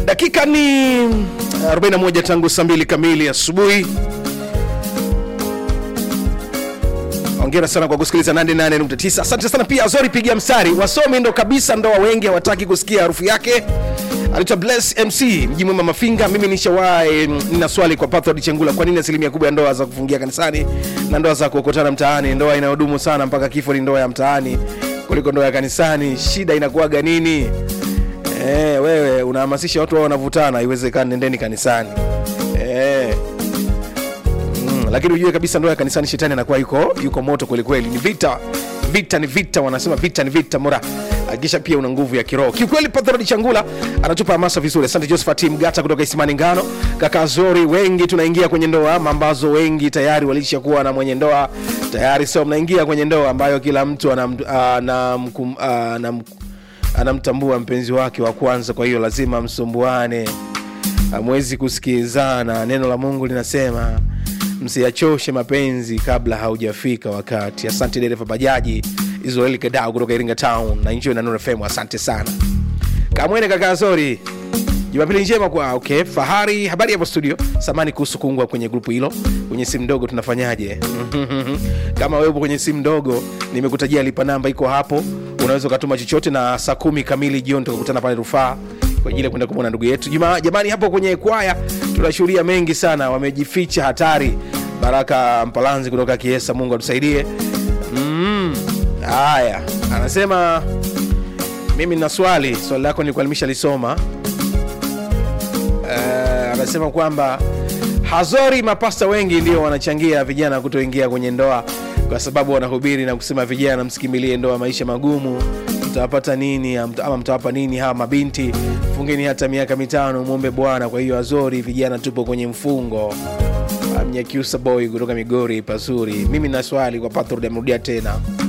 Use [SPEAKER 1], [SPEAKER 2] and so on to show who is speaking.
[SPEAKER 1] dakika ni 41 tangu saa mbili kamili asubuhi ongera sana kwa kusikiliza 88.9 asante sana pia azori pigia mstari wasomi ndo kabisa ndoa wengi hawataki kusikia harufu yake anaitwa bless mc mji mwema mafinga mimi nishawahi nina swali kwa pathod chengula kwa nini asilimia kubwa ya ndoa za kufungia kanisani na ndoa za kuokotana mtaani ndoa inayodumu sana mpaka kifo ni ndoa ya mtaani kuliko ndoa ya kanisani shida inakuwaga nini Eh, wewe unahamasisha watu wao wanavutana, haiwezekani, nendeni kanisani. Eh. Mm, lakini ujue kabisa ndoa ya kanisani shetani anakuwa yuko yuko moto kweli kweli. Ni vita. Vita ni vita, wanasema vita ni vita mura. Hakikisha pia una nguvu ya kiroho. Kiukweli Pathrod Changula anatupa hamasa vizuri. Asante Josephat Mgata kutoka Isimani Ngano. Kaka Zori, wengi tunaingia kwenye ndoa ambazo wengi tayari walishakuwa na mwenye ndoa tayari, sio mnaingia kwenye ndoa ambayo kila mtu anam, anam, anam, anamtambua mpenzi wake wa kwanza, kwa hiyo lazima msumbuane, hamwezi kusikizana. Neno la Mungu linasema msiyachoshe mapenzi kabla haujafika wakati. Asante dereva bajaji Israeli Kadau kutoka Iringa Town na enjoy na Nuru FM, asante sana. Kamwene kaka Zori, Jumapili njema kwa okay. Fahari, habari hapo studio. Samani kuhusu kuungwa kwenye grupu hilo kwenye simu ndogo, tunafanyaje? Kama wewe upo kwenye simu ndogo, nimekutajia lipa namba iko hapo, unaweza ukatuma chochote, na saa kumi kamili jioni tukakutana pale rufaa kwa ajili ya kwenda kumwona ndugu yetu Juma. Jamani, hapo kwenye kwaya tunashuhudia mengi sana, wamejificha hatari. Baraka Mpalanzi kutoka Kiesa, Mungu atusaidie. Mm, haya, anasema mimi nina swali, swali lako nilikuwa nimeshalisoma uh, anasema kwamba hazori mapasta wengi ndio wanachangia vijana kutoingia kwenye ndoa kwa sababu wanahubiri na kusema vijana msikimbilie ndoa maisha magumu mtawapata nini ama mtawapa nini hawa mabinti fungeni hata miaka mitano mwombe bwana kwa hiyo azori vijana tupo kwenye mfungo mnyakiusa boy kutoka migori pazuri mimi na swali kwa patrod amerudia tena